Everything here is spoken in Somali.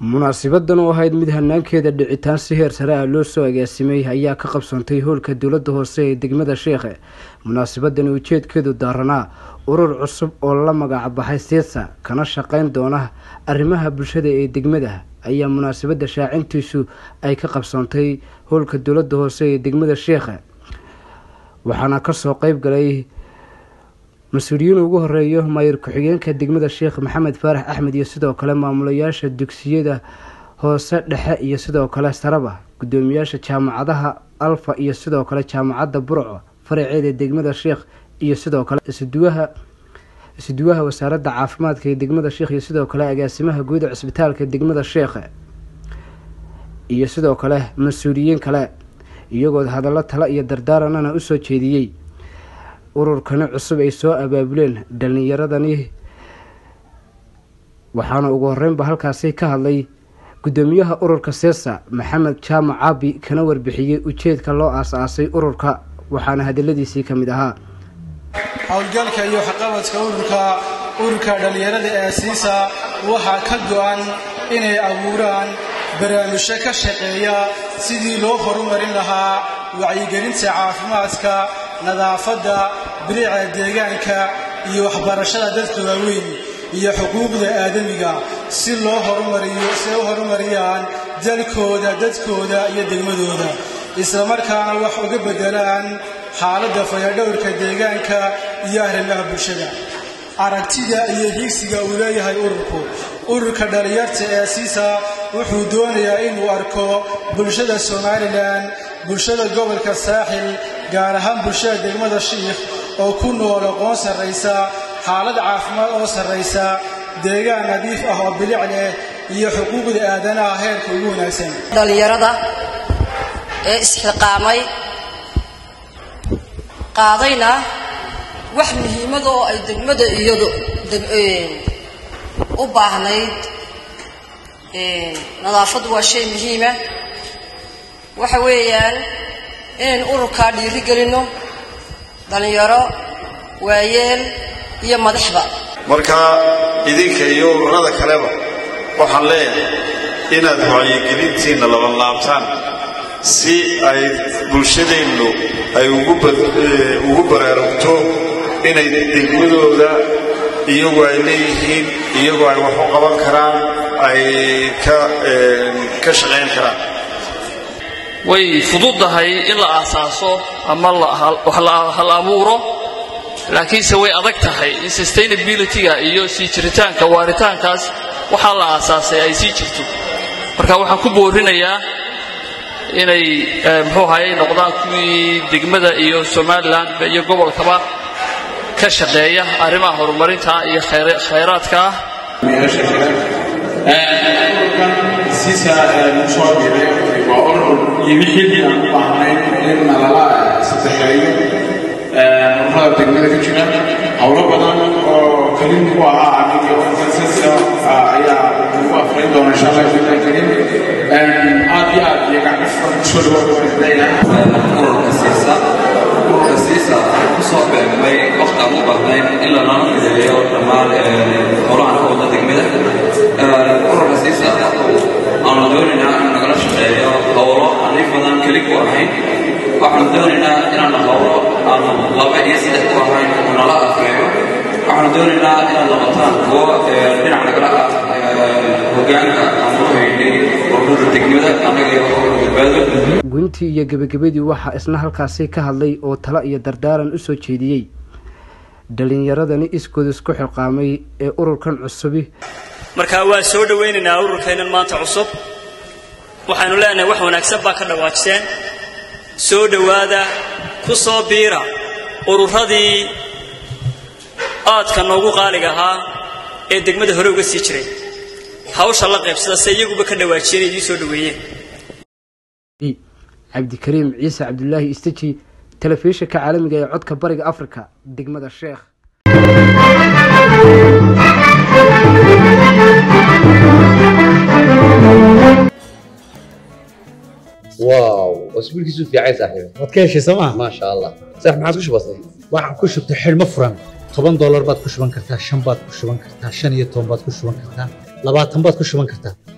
munaasibadan oo ahayd mid hanaankeeda dhicitaan si heer sare ah loo soo agaasimay ayaa ka qabsoontay howlka dowladda hoose ee degmada sheekhe munaasabadani ujeedkeedu daaranaa urur cusub oo la magac baxay siisa kana shaqeyn doona arrimaha bulshada ee degmada ayaa munaasabada shaacintiisu ay ka qabsoontay howlka dowladda hoose ee degmada sheekhe waxaana kasoo qeyb galay mas-uuliyiin ugu horeeyo maayir ku-xigeenka degmada sheekh maxamed faarax axmed iyo sidoo kale maamulayaasha dugsiyada hoose dhexe iyo sidoo kale saraba gudoomiyaasha jaamacadaha alfa iyo sidoo kale jaamacadda burco faraceeda degmada sheekh iyo sidoo kale isuduwaha isuduwaha wasaaradda caafimaadka ee degmada sheekh iyo sidoo kale agaasimaha guuda cisbitaalka degmada sheekhe iyo sidoo kale mas-uuliyiin kale iyagoo hadallo tale iyo dardaaranana usoo jeediyey ururkani cusub ay soo abaabuleen dhalinyaradani waxaana ugu horeynba halkaasi ka hadlay gudoomiyaha ururka seesa maxamed jaamac caabi kana warbixiyey ujeedka loo aas-aasay ururka waxaana hadaladiisii ka mid ahaa howlgalka iyo waxqabadka ururka ururka dhallinyarada ee asiisa waxaa ka go-an inay abuuraan barnaamijyo ka shaqeeya sidii loo horumarin lahaa wacyigelinta caafimaadka nadaafadda biriica deegaanka iyo waxbarashada dadka waaweyn iyo xuquuqda aadamiga si loo horumariyo si ay u horumariyaan dalkooda dadkooda iyo degmadooda islamarkaana wax uga beddelaan xaaladda fayadhowrka deegaanka iyo arrimaha bulshada aragtida iyo higsiga uu leeyahay ururku ururka dhallinyarta ee siisa wuxuu doonayaa inuu arko bulshada somalilan bulshada gobolka saaxil gaar ahaan bulshada degmada shiikh oo ku nool aqoon sarraysa xaalad caafimaad oo sarraysa deegaan nadiif ah oo bilic leh iyo xuquuqda aadanaha heerka ugu wanaagsan dhallinyarada ee isxiqaamay qaadayna wax muhiimada oo ay degmada iyadu u baahnayd nadaafaddu waa shay muhiima waxa weeyaan inaynu ururkaa dhiiri gelinno dhallinyaro waayeel iyo madaxba marka idinka iyo ururada kaleba waxaan leeyahay inaad wacyigelintiinna labanlaabtaan si ay bulshadeennu ay ugu baraarugto inay degmadooda iyagu ay leeyihiin iyagu ay wax u qaban karaan ay ka shaqayn karaan way fududahay in la aasaaso ama wax la hal abuuro laakiinse way adag tahay in sustainability-ga iyo sii jiritaanka waaritaankaas waxaa la aasaasay ay sii jirto marka waxaan ku boorinayaa inay muxuu ahaye noqdaan kuwii degmada iyo somalilan iyo gobolkaba ka shaqeeya arrimaha horumarinta iyo khayraadka ah waa urur yimi xilli aan u baahnayn in nalala saddexeeyo ururada degmada ka jira howlo badan oo kelin ku ahaa aniga organisaska ayaa ugu afrayn doona insha allah billahi karim aad iyo aad iyo gacmo kusoo ururka siisa ururka siisa kusoo beegmay waqti aan u baahnayn in lanala fideeyo dhammaan howlahan ka wada degmada ururka siisa aanu doonaynaa inuu nagala shaqeeyo howlo aanin badan keli ku ahayn waxaanu doonaynaa inaanu howlo aanu laba iyo saddex ku ahayn uu nala afreeyo waxaanu doonaynaa inaad noqotaan kuwo dhinac nagala ah hogaanka aan u haynay ururada degmada annaga iyo badbaado guntii iyo gebagabadii waxaa isna halkaasi ka hadlay oo talo iyo dardaaran usoo jeediyey dhalinyaradani iskood isku xilqaamay ee ururkan cusubi marka waa soo dhowaynaynaa ururkaynan maanta cusub waxaynu leenahay wax wanaagsan baa ka dhawaajiseen soo dhowaada ku soo biira ururadii aadka noogu qaaliga ahaa ee degmada hore uga sii jiray hawsha la qaybsada se iyaguba ka dhawaajiyeen idiin soo dhoweeyeen cabdikariim ciise cabdulaahi isteji telefishinka caalamiga ee codka bariga afrika degmada sheekh واو اسبوع كيسو في عايز صاحبي waad ka heshay sooma ما شاء الله صح ما عادش بسيط waxaan ku shubtay xidhmo furan toban doolar baad ku shuban kartaa shan baad ku shuban kartaa shan iyo toban baad ku shuban kartaa labaatan baad ku shuban kartaa